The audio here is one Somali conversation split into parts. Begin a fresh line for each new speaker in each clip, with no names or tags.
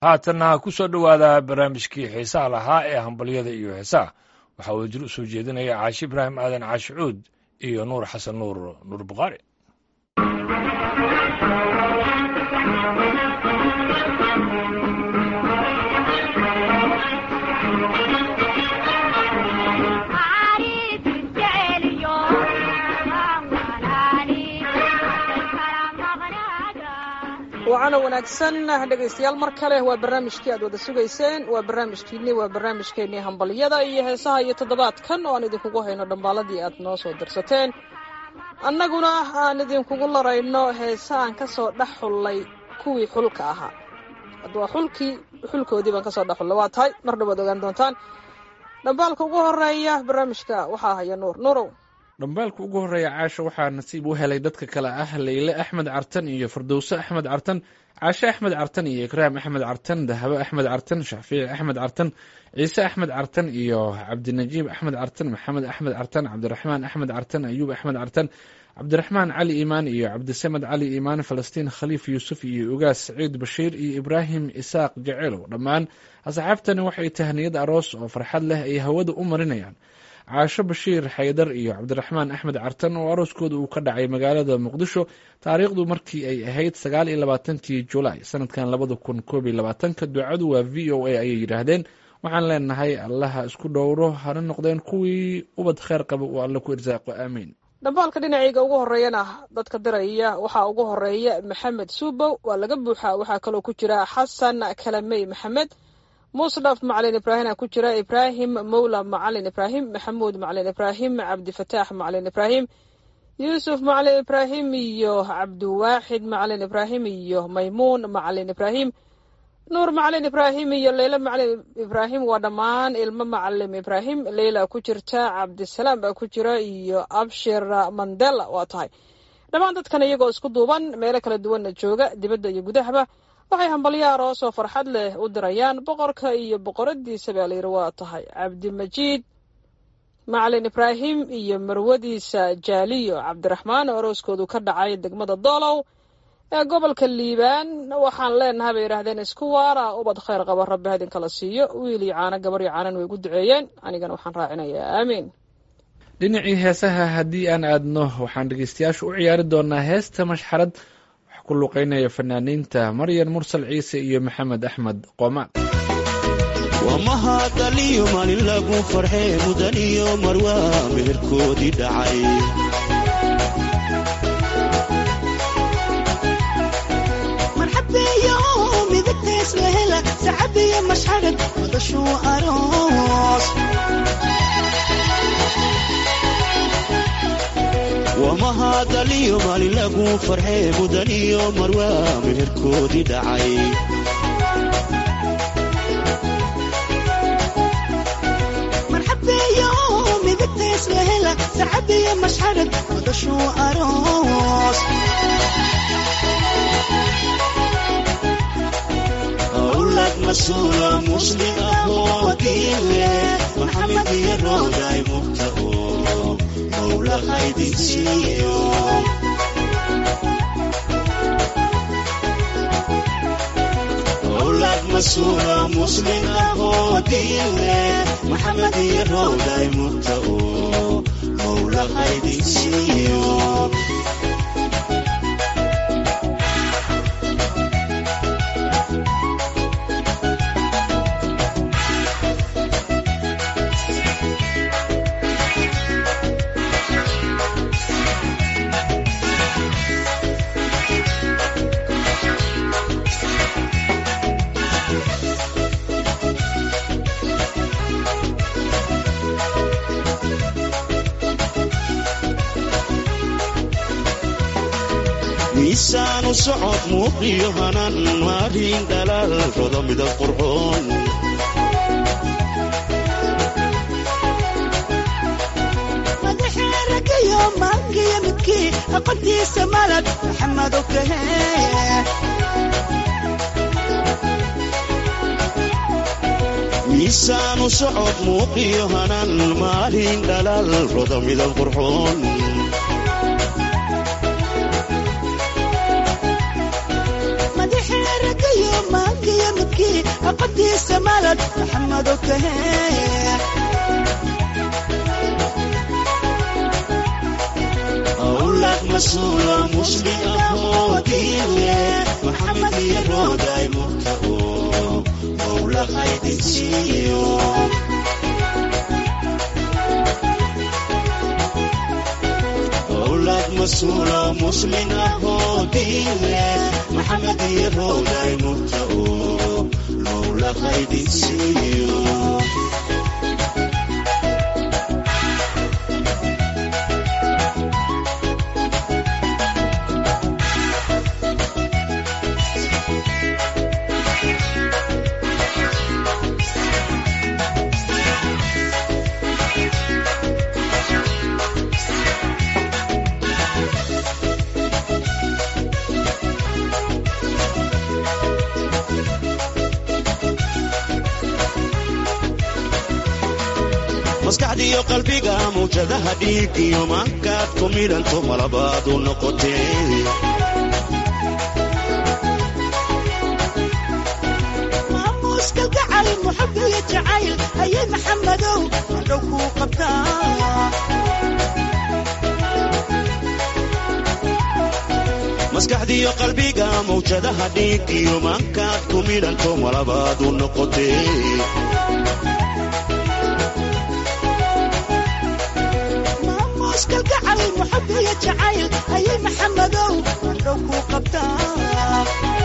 haatanna ku soo dhowaada barnaamijkii xiisaha lahaa ee hambalyada iyo heesaha waxaa uu jir u soo jeedinaya caashi ibraahim aadan caashi cuud iyo nuur xasan nuur nuur bukhaari
wacana wanaagsan dhegaystayaal mar kale waa barnaamijkii aad wada sugayseen waa barnaamijkiinni waa barnaamijkeennii hambalyada iyo heesaha iyo toddobaadkan oo aan idinkugu hayno dhambaaladii aad noo soo dirsateen annaguna aan idinkugu larayno heesa aan ka soo dhex xullay kuwii xulka ahaa hadda waa xulkii xulkoodii baan kasoo dhex xullay waa tahay mar dhawaad ogaan doontaan dhambaalka ugu horeeya barnaamijka waxaa haya nuur nuurow
dhambaalka ugu horreeya caasha waxaa nasiib u helay dadka kale ah leyle axmed cartan iyo fardowse axmed cartan caashe axmed cartan iyo ikraam axmed cartan dahabo axmed cartan shaafici axmed cartan ciise axmed cartan iyo cabdinajiib axmed cartan maxamed axmed cartan cabdiraxmaan axmed cartan ayuub axmed cartan cabdiraxmaan cali iimaan iyo cabdisamed cali iimaan falastiin khaliif yuusuf iyo ugaas saciid bashiir iyo ibraahim isaaq jaceelow dhammaan asxaabtani waxay tahniyad aroos oo farxad leh ay hawada u marinayaan caasho bashiir xaydar iyo cabdiraxmaan axmed cartan oo arooskooda uu ka dhacay magaalada muqdisho taariikhdu markii ay ahayd sagaal iyo labaatankii julaay sanadkan labada kun koob iyo labaatanka ducadu waa v o a ayay yidhaahdeen waxaan leenahay allaha isku dhowro hana noqdeen kuwii ubad kheer qaba uu alle ku irsaaqo aamiin
dhambaalka dhinacayga ugu horeeyana dadka diraya waxaa ugu horeeya maxamed suubow waa laga buuxaa waxaa kaloo ku jira xasan kalamey maxamed musdhaf macalin ibraahima ku jira ibraahim mowla macalin ibraahim maxamuud macalin ibraahim cabdifataax macalin ibraahim yuusuf macalin ibraahim iyo cabdiwaaxid macalin ibraahim iyo maymuun macalin ibraahim nuur macalin ibraahim iyo leyla macalin ibraahim waa dhammaan ilmo macalim ibraahim leyla ku jirta cabdisalaam baa ku jira iyo abshir mandela waa tahay dhammaan dadkan iyagoo isku duuban meelo kala duwanna jooga dibadda iyo gudahaba waxay hambalyo aroos oo farxad leh u dirayaan boqorka iyo boqoradiisa baa layidhi waa tahay cabdimajiid macalin ibraahim iyo marwadiisa jaaliyo cabdiraxmaan oo arooskoodu ka dhacay degmada doolow ee gobolka liibaan waxaan leenahay bay yidhaahdeen isku waara ubad khayr qaba rabbi ha idinkala siiyo wiil iyo caano gabar iyo caanan way gu duceeyeen anigana waxaan raacinayaa aamiin
dhinacii heesaha haddii aan aadno waxaan dhegeystayaasha u ciyaari doonaa heesta mashxarad ku luqeynaya fanaaniinta maryan mursal ciise iyo maxamed axmed qoomaan
wamahadaliyo maalin lagu farxee mudan iyo marwa meherkoodii dhacay
marxabeeyo midagtays wehela sacabiyo mashxarad madashuu aroos
wamahadaliyo maalin lagu farxee mudan iyo marwa meherkoodii dhacay
marxabeeyo midagtays wehela sacabiyo mashxarad madashuu aroos
awlad masuulo muslim ahoo diile maxamed iyo rooday mugta oo mawlahaydinsiiyo awlad masuulo muslim ahoo diile maxamed iyo rooday mugta oo mawlahaydinsiiyo miisaanu socod muuqiyo hanan maarin dhalaal rodo midab qurxoon
madaxee ragayo maangiyo midkii aqoontiisa malad maxamed okahe
miisaanu socod muuqiyo hanan maalin dhalaal rodo midab qurxoon
madaxee ragayo maangiyo midkii aqoontiisa malad maxamedo kahee
أولاد مسؤول مسلم أخوتي محمد يروداي مرتقو مولا خيد سيو أولاد مسؤول مسلم أخوتي محمد يروداي مرتقو مولا خيد سيو maskaxdiiyo qalbiga mawjadaha dhiig iyo maankaad ku midhanto malabaadu noqotee
maamuuska gacal muxab iyo jacayl ayay maxamedow hadhow kuu qabtaa
maskaxdiiyo qalbiga mawjadaha dhiig iyo maankaad ku midhanto malabaadu noqotee
maamuuska gacal muxab iyo jacayl ayay maxamedow hadhow kuu qabtaa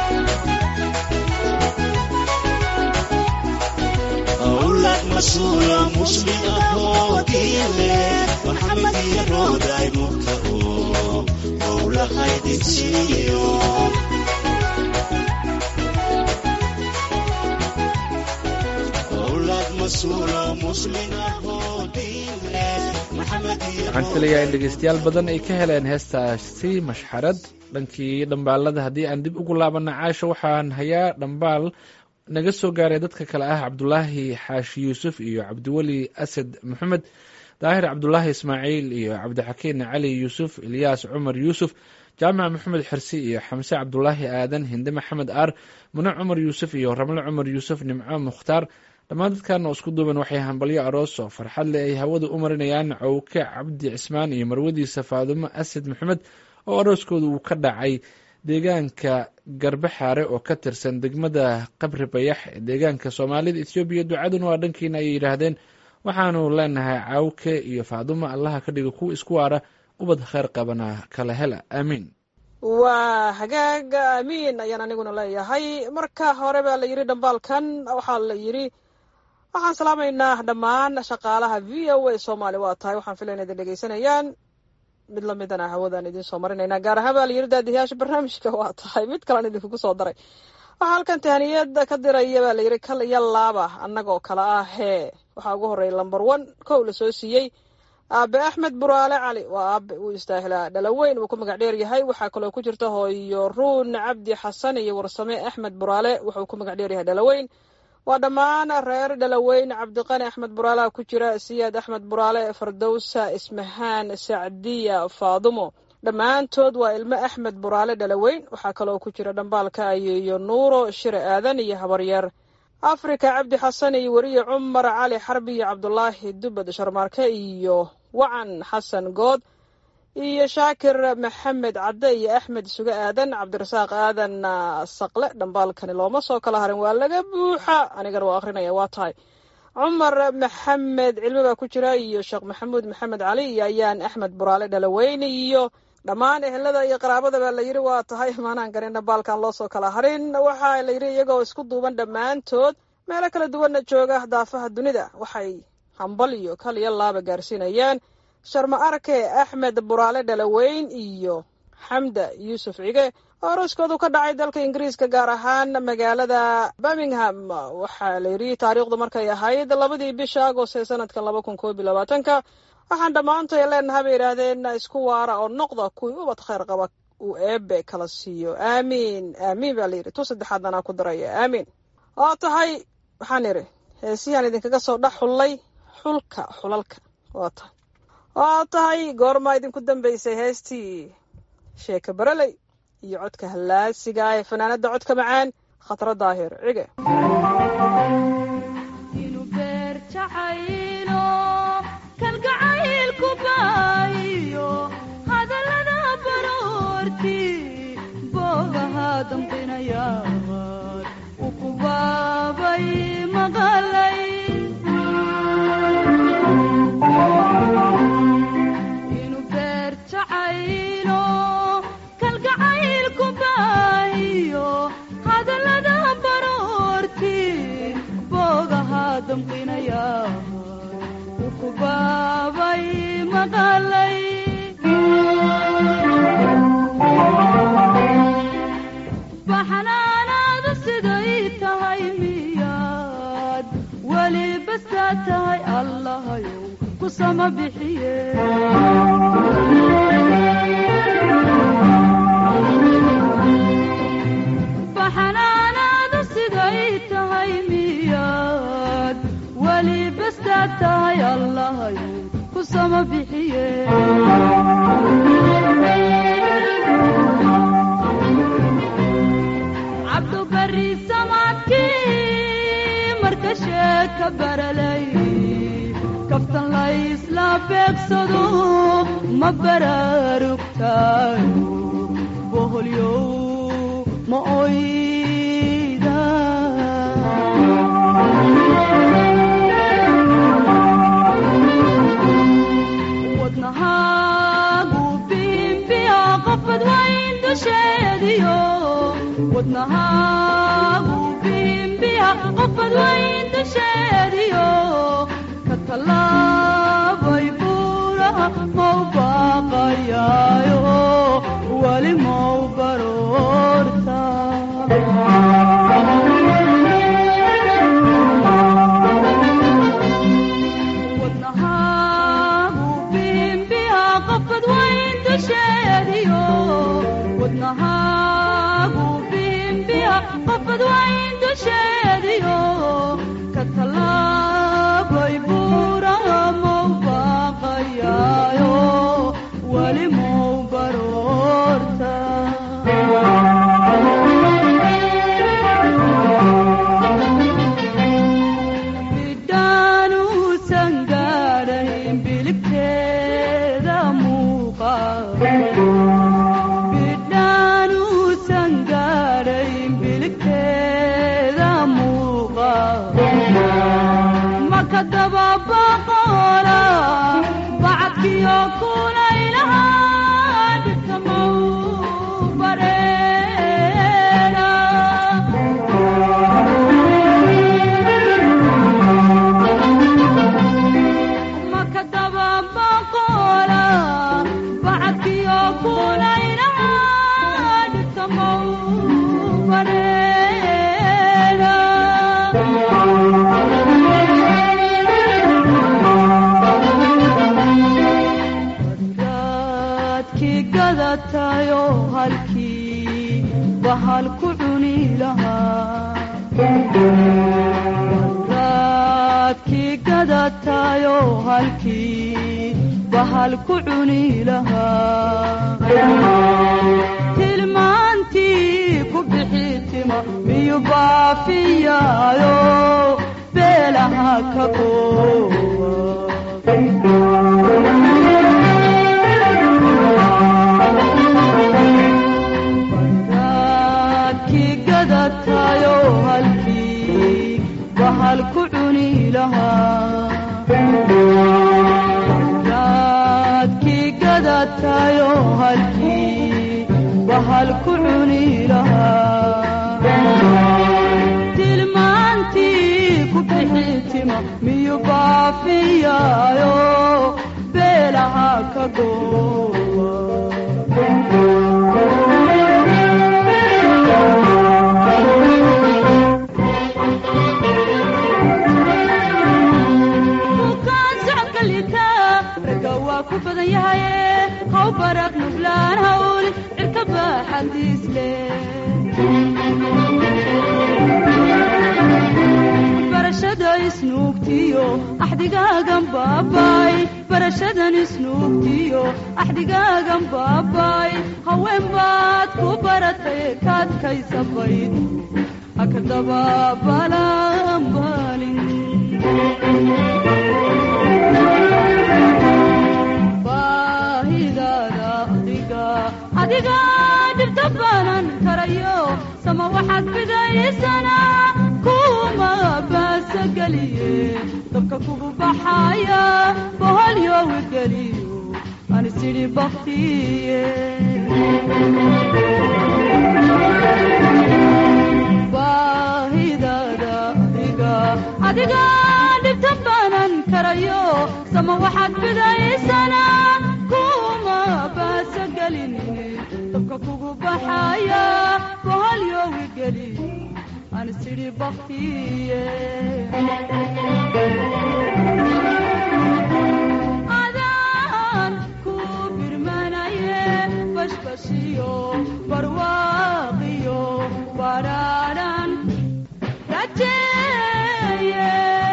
أولاد مسؤول مسلم أخوتي محمد يروداي مرتقو مولا خيد سيو أولاد مسؤول مسلم أخوتي محمد
waxaan filayaa in dhegeystayaal badan ay ka heleen heestaasi mashxarad dhankii dhambaalada haddii aan dib ugu laabana caasha waxaan hayaa dhambaal naga soo gaaray dadka kale ah cabdulaahi xaashi yuusuf iyo cabdiweli asad maxamed daahir cabdulaahi ismaaciil iyo cabdixakiin cali yuusuf ilyaas cumar yuusuf jaamac maxamed xirsi iyo xamse cabdulaahi aadan hinde maxamed aar mune cumar yuusuf iyo ramle cumar yuusuf nimco mukhtaar dhammaan dadkan oo isku duuban waxay hambalyo aroos oo farxad leh ay hawada u marinayaan cawke cabdi cismaan iyo marwadiisa faadumo asad maxamed oo arooskooda uu ka dhacay deegaanka garbaxaare oo ka tirsan degmada qabri bayax ee deegaanka soomaalida ethoobiya ducaduna waa dhankiina ayay yidhaahdeen waxaanu leenahay cawke iyo faadumo allaha ka dhiga kuwa isku waara ubad kheyr qabana kala hela aamiin
waa hagaag aamiin ayaan aniguna leeyahay marka hore baa la yidhi dhambaalkan waxaa la yidhi waxaan salaamaynaa dhammaan shaqaalaha v o a soomaali waa tahay waxaan filaya idin dhegeysanayaan mid lamidana hawadaan idiin soo marinaynaa gaar ahaan baa la yidhi daadiyaasha barnaamijka waa tahay mid kalan idinkugu soo daray waxaa halkan tahaniyad ka diraya baa la yidhi kal iyo laaba annagoo kale ah hee waxaa ugu horreeya lamber one kow la soo siiyey aabe axmed buraale cali waa aabe uu istaahilaa dhalaweyn uu ku magac dheer yahay waxaa kaloo ku jirta hooyo ruun cabdi xasan iyo warsame axmed buraale wuxuu ku magac dheer yahay dhalaweyn waa dhammaan reer dhalaweyn cabdiqani axmed buraalaha ku jira siyaad axmed buraale fardowsa ismahaan sacdiya faadumo dhammaantood waa ilmo axmed buraale dhalaweyn waxaa kaloo ku jira dhambaalka ayeeyo nuuro shire aadan iyo habaryar afrika cabdi xasan iyo weriye cumar cali xarbi iyo cabdulaahi dubad sharmaarke iyo wacan xasan good iyo shaakir maxamed cadde iyo axmed suge aadan cabdirasaaq aadan saqle dhambaalkani looma soo kala harin waa laga buuxa anigana waa akrinaya waa tahay cumar maxamed cilmi baa ku jira iyo sheekh maxamuud maxamed cali iyo ayaan axmed buraale dhalaweyne iyo dhammaan ehelada iyo qaraabada baa la yidhi waa tahay maanaan garin dhambaalkan loo soo kala harin waxaa la yidhi iyagoo isku duuban dhammaantood meelo kala duwanna jooga daafaha dunida waxay hambal iyo kal iyo laaba gaarsiinayaan sharma arke axmed buraale dhalaweyn iyo xamda yuusuf cige oo arooskoodu ka dhacay dalka ingiriiska gaar ahaan magaalada birmingham waxaa la yidhi taariikhdu markay ahayd labadii bisha agost ee sanadkan laba kun koob iyo labaatanka waxaan dhammaantay leenaha bay yidhaahdeen isku waara oo noqda kuwii ubad khayr qaba uu eebe kala siiyo aamiin aamiin baa layidhi tu saddexaad anaa ku daraya aamiin oo tahay waxaan idhi heesihiaan idinkaga soo dhex xullay xulka xulalka waa tahay waa tahay goormaa idinku dambeysay heestii sheeka baraley iyo codka hallaasiga ah ee fanaanada codka macaan khatra daahir cige
jacaylo kalgacaylku baahiyo hadallada baroorti boogaha damqinayaan u ku baabay maqalay inuu beer jacaylo kalgacaylku baahiyo hadallada baroorti boogaha damqinayaan u ku baabay maqalay baxnaanaadu siday tahay miyaad weli basaa tahay allahayow ku sama bixiye baxnaanaadu siday tahay miyaad weli basaa tahay allahayow ku sama bixiye cabdubari samaadkii marka sheeka baralay kaftan laysla beegsado ma baraarugtaayo boholyow ma oyda wadnahaagu bimbiya qofad wayn dusheediyo wadnahaagu bimbiya qofad wayn dusheediyo ka tallaabay buuraha mau baaqayaayo weli mau baroorta wadnahaagu bimbiya qofad wayn dusheediyo wadnahaagu bimbiya qofad wayn dusheediyo ka tallaabay buuraha mau baaqayaayo weli mau baroorta bidhaanuusan gaadhayn biligteeda muuqa bidhaanuusan gaadhayn biligteeda muuqa maka dababaqoola bacadkiyo kulaylahaa dhibta mau bareera maka dababaqoola bacadkiyo kulaylahaa dhibta mau bareera raadkii gadatayo halkii bahal ku cuni lahaa raadkii gadatayo halkii bahal ku cuni lahaa tilmaantii ku bixi tima miyu baafiyaayo beelaha ka qoowa raadkii gadatayo halkii bahal ku cuni lahaa raadkii gadatayo halkii bahal ku cuni lahaa tilmaantii ku bixi tima miyu baafiyaayo beelaha ka goowa bukaan socodka liita ragga waa ku badan yahaye haw baraq nuflaan hawli cirka baaxadiis leh barashada isnuugtiyo axdigaagan baabay barashadan isnuugtiyo axdigaagan baabay haween baad ku baratay kaadkaysa bayd haka dabaabalan balin dabka kugu baxaya boholyowi geliyo anisidhi baktiye baahidada adiga adiga dhibta baanan karayo sama waxaad fidaysana kuma baasa gelinine dabka kugu baxaya boholyowi geliyo anisidhi baktiye adaan ku birmanaye bashbashiyo barwaaqiyo badhaadhan rajeeye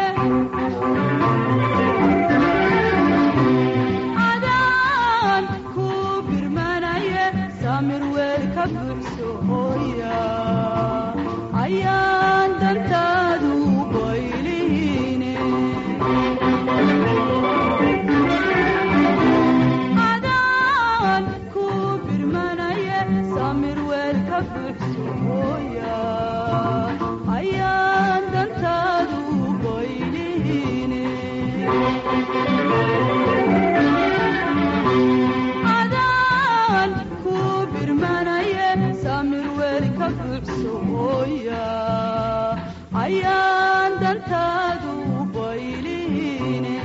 adaan ku birmanaye samir weel ka buxso hooya ayaan dantaadu baylihine adaan ku birmanaye samir weel ka buxso hooya ayaan dantaadu baylihine adaan ku birmanaye samir weel ka buxso hooya ayaan dantaadu baylihine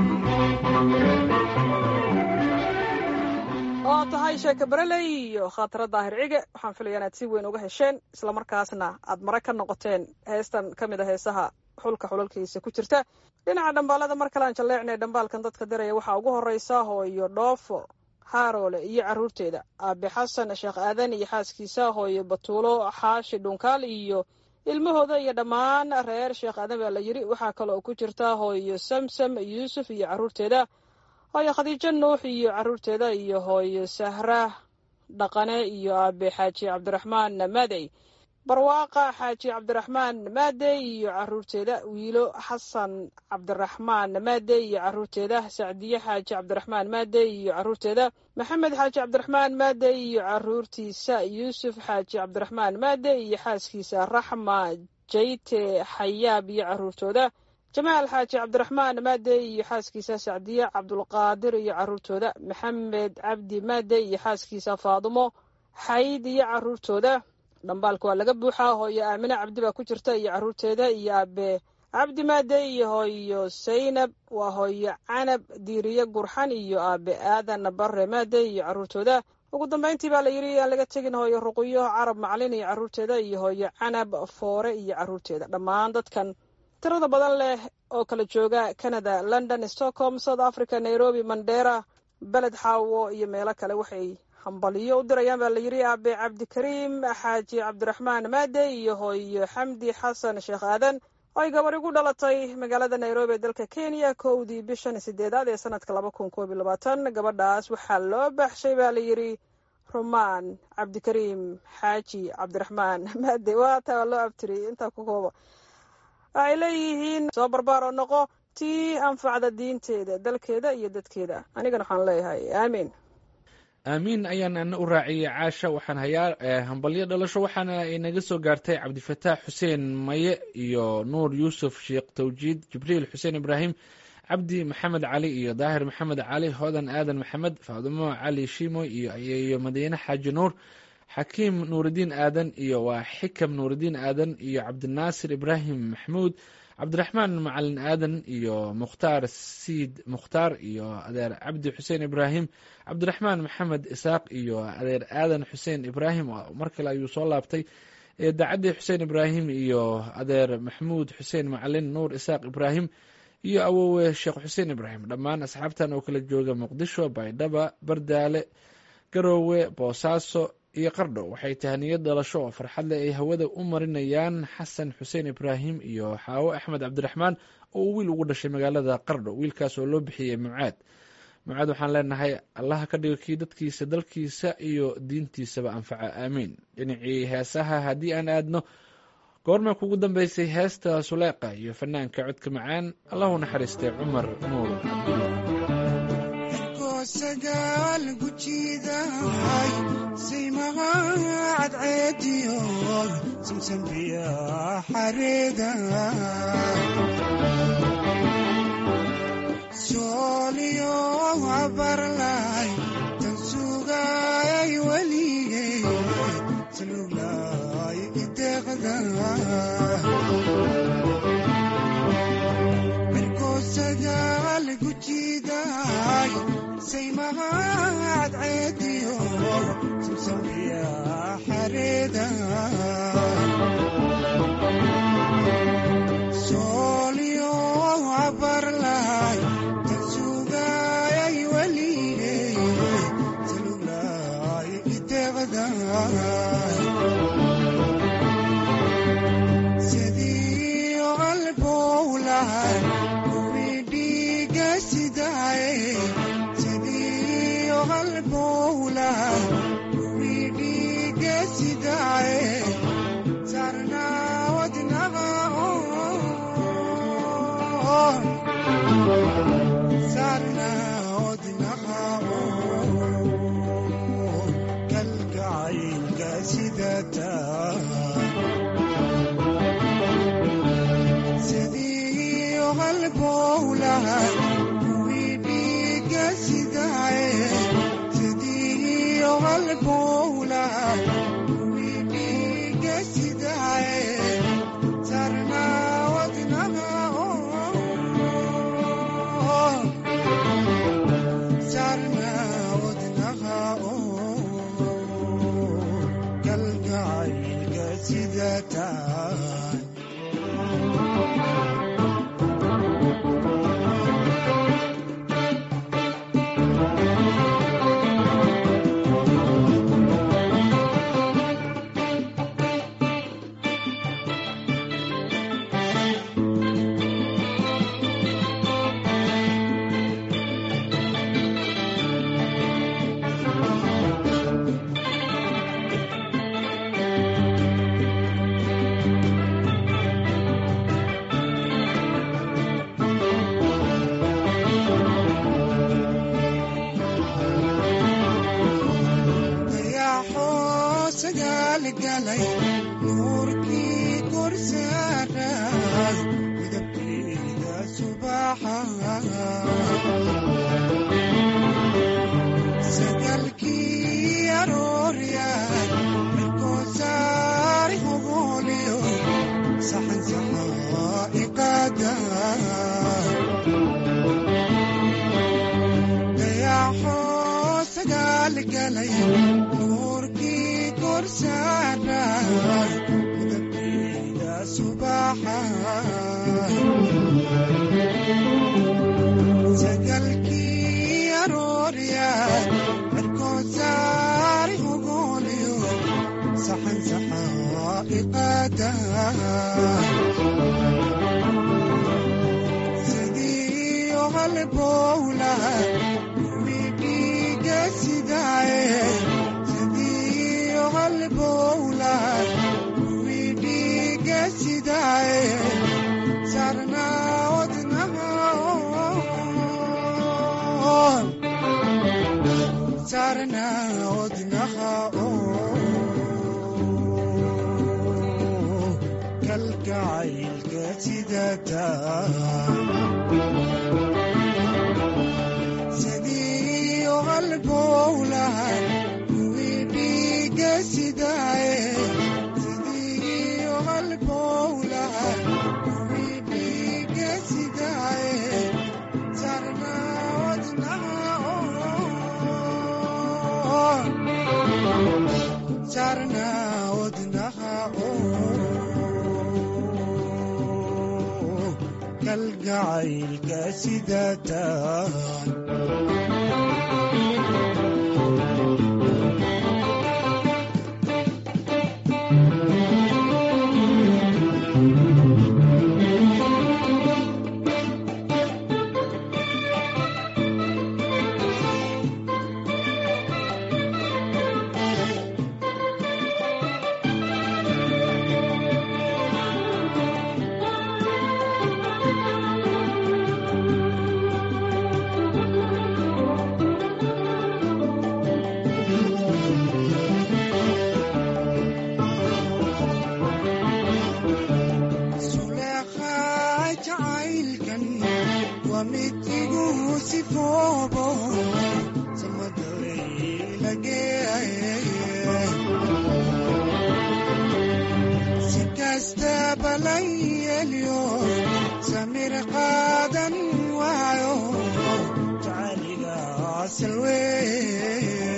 oo tahay sheeka bareley iyo khaatiro daahir cige waxaan filaya inaad si weyn uga hesheen islamarkaasna aad mare ka noqoteen heestan ka mid a heesaha xulka xulalkiisa ku jirta dhinaca dhambaalada mar kalean jalleecnay dhambaalkan dadka diraya waxaa ugu horeysa hooyo dhoofo haaroole iyo caruurteeda aabe xasan sheekh aadan iyo xaaskiisa hooyo batuulo xaashi dhunkaal iyo ilmahooda iyo dhammaan reer sheekh aadan baa la yiri waxaa kaloo ku jirta hooyo samsam yuusuf iyo caruurteeda hooyo khadiijo nuux iyo caruurteeda iyo hooyo sahra dhaqane iyo aabe xaaji cabdiraxmaan maadey barwaaqa xaaji cabdiraxmaan maadey iyo caruurteeda wiilo xasan cabdiraxmaan maadey iyo caruurteeda sacdiye xaaji cabdiraxmaan maadey iyo caruurteeda maxamed xaaji cabdiraxmaan maadey iyo caruurtiisa yuusuf xaaji cabdiraxmaan maadey iyo xaaskiisa raxma jayte xayaab iyo caruurtooda jamaal xaaji cabdiraxmaan maadey iyo xaaskiisa sacdiye cabdulqaadir iyo caruurtooda maxamed cabdi maadey iyo xaaskiisa faadumo xayd iyo caruurtooda dhambaalka waa laga buuxaa hooyo aamine cabdi baa ku jirta iyo caruurteeda iyo aabe cabdi maadey iyo hooyo saynab waa hooyo canab diiriye gurxan iyo aabe aadan bare maadey iyo caruurtooda ugu dambeyntii baa la yidhi aan laga tegin hooyo ruqyo carab maclin iyo caruurteeda iyo hooyo canab foore iyo caruurteeda dhammaan dadkan tirada badan leh oo kala jooga canada london stockholm south africa nairobi mandera beled xaawo iyo meelo kale waxay hambaliyo u dirayaan baa la yidhi aabe cabdikariim xaaji cabdiraxmaan maade iyo hooyo xamdi xasan sheekh aadan oo ay gabar igu dhalatay magaalada nairobi ee dalka kenya kowdii bishan sideedaad ee sanadka laba kun koob iyo labaatan gabadhaas waxaa loo baxshay baa la yidhi rumaan cabdikariim xaaji cabdiraxmaan maade waa taa loo abtiri intaa ku kooba waxay leeyihiin soo barbaar oo noqo tii anfacda diinteeda dalkeeda iyo dadkeeda anigana waxaan leeyahay aamiin
aamiin ayaan ana u raaciyey caasha waxaan hayaa hambalyo dhalasho waxaana inaga soo gaartay cabdifataax xuseen maye iyo nuur yuusuf sheekh tawjiid jibriil xuseen ibraahim cabdi maxamed cali iyo daahir maxamed cali hodan aadan maxamed faadumo cali shimo iyo iyo madiine xaaji nuur xakiim nuuridiin aadan iyo waa xikam nuuridiin aadan iyo cabdinaasir ibraahim maxmuud cabdiraxmaan macalin aadan iyo mukhtaar siid mukhtaar iyo adeer cabdi xuseen ibraahim cabdiraxmaan maxamed isaaq iyo adeer aadan xuseen ibraahim mar kale ayuu soo laabtay daacaddi xuseen ibraahim iyo adeer maxmuud xuseen macalin nuur isaaq ibraahim iyo awowe sheekh xuseen ibraahim dhammaan asxaabtan oo kala jooga muqdisho baydhaba bardaale garoowe boosaaso iyo qardho waxay tahaniyad dhalasho oo farxad leh ay hawada u marinayaan xasan xuseen ibraahim iyo xaawo axmed cabdiraxmaan oo uu wiil ugu dhashay magaalada qardho wiilkaas oo loo bixiyey mucaad mucaad waxaan leenahay allaha ka dhigo kii dadkiisa dalkiisa iyo diintiisaba anfaca aamiin dhinacii heesaha haddii aan aadno goorma kugu dambeysay heesta suleeqa iyo fanaanka codka macaan allahu naxariistay cumar nuur cabdulla
sagaal gujiidahay saymaha cadceediyo samsambiya xareeda sooliyo habarlaay tan sugayay weligay saluglaay ideeqda mirkoosagaal gujiidaay saymahad ceediyo samsamiya xareeda sooliyo habarlaay tan sugayay weligay saluglaay ideeqda sidii qalbowlahay kuwii dhiiga sidaay sidii qalbowlahay kuwii dhiiga sidaay sarna wadnaqa sarna wadnaqa kalgacaylka sidataa sidii qalbowlahay kuwii dhiiga sidaay sidii qalbowlahay kuwii dhiiga sidaay sarna wadnaqa sarna wadnaqa kalgacaylka sidataa dayaxoo sagaal galay nuurkii korsaaray midabkeeda subaxa sagalkii arooryaay mirkoosaari hogooliyo saxan saxaa iqaada dayaxoo sagaal galay nuurkii korsaaray midabkeeda subaxa sagalkii arooryaay mirkoosaari hogooliyo saxan saxaa iqaada sidii qalbowlahay kuwii dhiiga sidaay sidii qalbowlahay kuwii dhiiga sidaay sarna wadnaqa sarna wadnaqa kalgacaylka sidataa sidii qalbowlahay kuwii dhiiga sidaay sidii qalbowlahay kuwii dhiiga sidaay sarna wadnaqa sarna wadnaqa kalgacaylka sidataa waa mid igu sifoobo samadalaylagee si kastaba la yeelyo samir qaadan waayo jacaliga salwee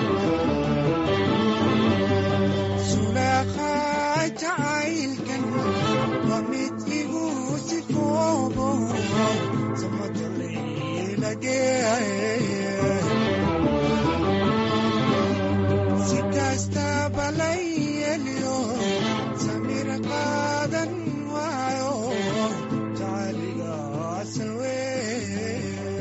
sulaqa jacaylkan waa mid igu sifoobo samadalaylagee si kastaba la yeelyo samir qaadan waayo jacaliga salwee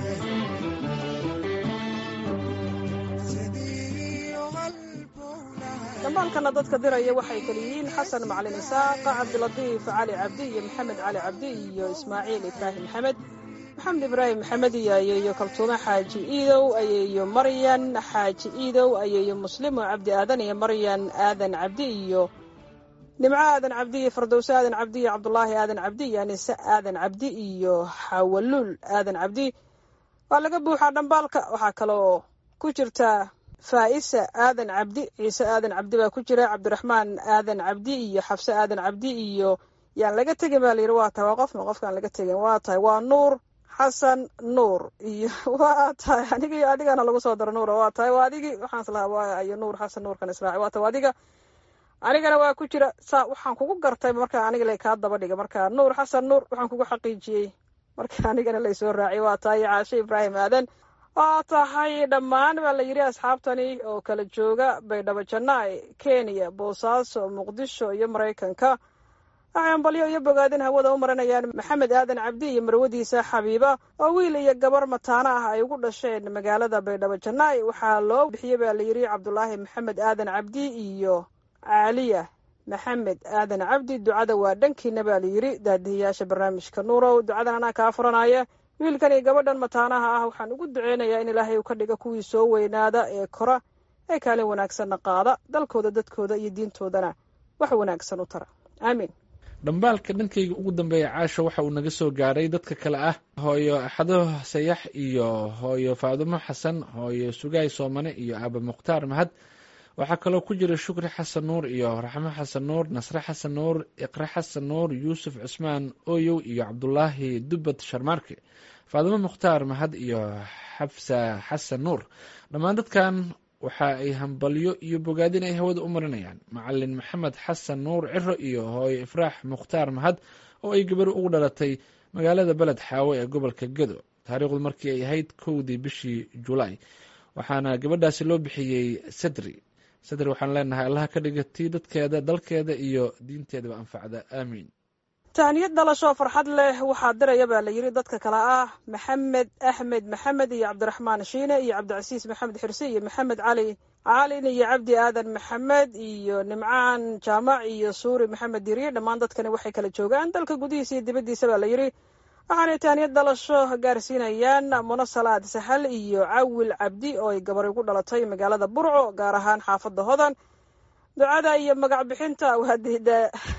sidiiyo qalbowlahay
dambaalkana dadka diraya waxay kala yihiin xasan macalin isaaq cabdilatiif cali cabdi iyo maxamed cali cabdi iyo ismaaciil ibraahim maxamed maxamed ibraahim maxamed iyo ayeeyo kaltuume xaaji iidow ayeeyo maryan xaaji iidow ayeeyo muslimo cabdi aadan iyo maryan aadan cabdi iyo nimco aadan cabdi iyo fardowse aadan cabdi iyo cabdulaahi aadan cabdi iyo anise aadan cabdi iyo xawaluul aadan cabdi waa laga buuxaa dhambaalka waxaa kaloo ku jirta faa'isa aadan cabdi ciise aadan cabdi baa ku jira cabdiraxmaan aadan cabdi iyo xabse aadan cabdi iyo yaan laga tegin baa layidhi waa tahay waa qofna qofkaan laga tegin waa tahay waa nuur xasan nuur iyo waa tahay aniga iyo adigana lagu soo daro nuura waa tahay waa adigii waxaan islahaa waa iyo nuur xasan nuurkan israaci waa tahay waa adiga anigana waa ku jira saa waxaan kugu gartay marka aniga lay kaa daba dhiga marka nuur xasan nuur waxaan kugu xaqiijiyey marka anigana laysoo raaciyay waa tahay caashe ibraahim aadan waa tahay dhammaan baa la yidhi asxaabtani oo kala jooga baydhabo jannaay kenya boosaaso muqdisho iyo maraykanka waxay ambalyo iyo bogaadin hawada u marinayaan maxamed aadan cabdi iyo marwadiisa xabiiba oo wiil iyo gabar mataano ah ay ugu dhasheen magaalada baydhabo jannaay waxaa loo bixiyey baa la yidhi cabdulaahi maxamed aadan cabdi iyo caaliya maxamed aadan cabdi ducada waa dhankiina baa la yidhi daadihiyaasha barnaamijka nuurow ducadan anaa kaa furanaya wiilkan iyo gabadhan mataanaha ah waxaan ugu duceynayaa in ilaahay uu ka dhiga kuwii soo weynaada ee kora ee kaalin wanaagsanna qaada dalkooda dadkooda iyo diintoodana wax wanaagsan u tara aamiin
dhambaalka dhankayga ugu dambeeya caasha waxa uu naga soo gaaray dadka kale ah hooyo axado sayax iyo hooyo faadumo xasan hooyo sugaay soomane iyo aaba mukhtaar mahad waxaa kaloo ku jira shukri xasan nuur iyo raxmo xasan nuur nasre xasan nuur iqre xasan nuur yuusuf cusmaan oyow iyo cabdulaahi dubad sharmaarke faadimo mukhtaar mahad iyo xabsa xasan nuur dhammaan dadkan waxa ay hambalyo iyo bogaadin ay hawada u marinayaan macalin maxamed xasan nuur ciro iyo hooyo ifraax mukhtaar mahad oo ay gabar ugu dhalatay magaalada beled xaawo ee gobolka gedo taariikhdu markii ay ahayd kowdii bishii julaay waxaana gabadhaasi loo bixiyey sadri sadri waxaan leenahay allaha ka dhiga tii dadkeeda dalkeeda iyo diinteedaba anfacda aamiin
tahniyad dhalasho farxad leh waxaa diraya baa la yidhi dadka kale ah maxamed axmed maxamed iyo cabdiraxmaan shiine iyo cabdicasiis maxamed xirse iyo maxamed cali caalin iyo cabdi aadan maxamed iyo nimcaan jaamac iyo suuri maxamed diriye dhammaan dadkani waxay kala joogaan dalka gudihiisa iyo dibaddiisa baa la yidhi waxaanay tahniyad dhalasho gaarsiinayaan muno salaad sahal iyo cawil cabdi oo ay gabar ugu dhalatay magaalada burco gaar ahaan xaafadda hodan ducada iyo magac bixinta waa dida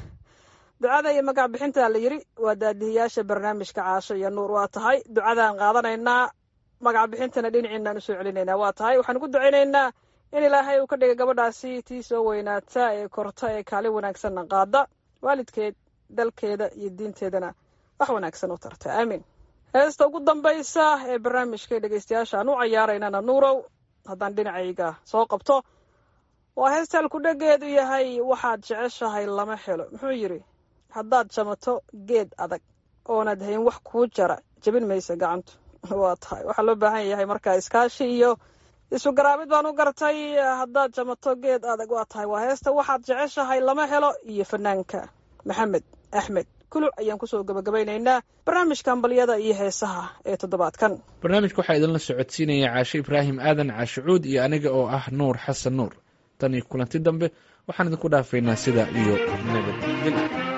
ducada iyo magac bixinta la yidhi waa daadihiyaasha barnaamijka caasho iyo nuur waa tahay ducadaan qaadanaynaa magac bixintana dhinaciinaan usoo celinaynaa waa tahay waxaan ugu ducaynaynaa in ilaahay uu ka dhiga gabadhaasi tii soo weynaata ee korta ee kaalin wanaagsanna qaada waalidkeed dalkeeda iyo diinteedana wax wanaagsan u tarta aamiin heesta ugu dambaysa ee barnaamijka dhegeystayaasha aan u cayaaraynana nuurow haddaan dhinacayga soo qabto waa heesta halkudhegeedu yahay waxaad jeceshahay lama helo muxuu yidhi haddaad jamato geed adag oonaad hayn wax kuu jara jebin maysa gacantu waa tahay waxaa loo baahan yahay markaa iskaashi iyo isu garaabid baan u gartay haddaad jamato geed adag waa tahay waa heesta waxaad jeceshahay lama helo iyo fanaanka maxamed axmed kuluc ayaan kusoo gabagabaynaynaa barnaamijka ambaliyada iyo heesaha ee toddobaadkan
barnaamijka waxaa idinla socodsiinaya caashe ibraahim aadan caashicuud iyo aniga oo ah nuur xasan nuur tan iyo kulanti dambe waxaan idinku dhaafaynaa sida iyo nabadgel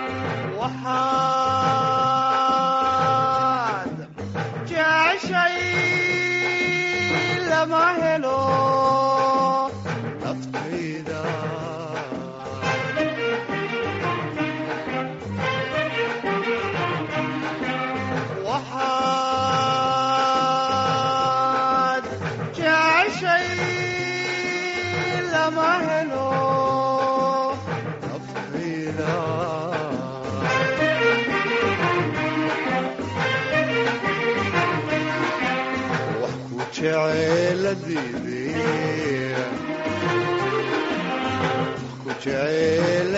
waxaad jeceshay lama helo naftayda
lama helo naftayda wax ku jeceeladiidee ku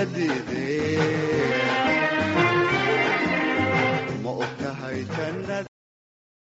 jeceeladiidee ma og tahay jannada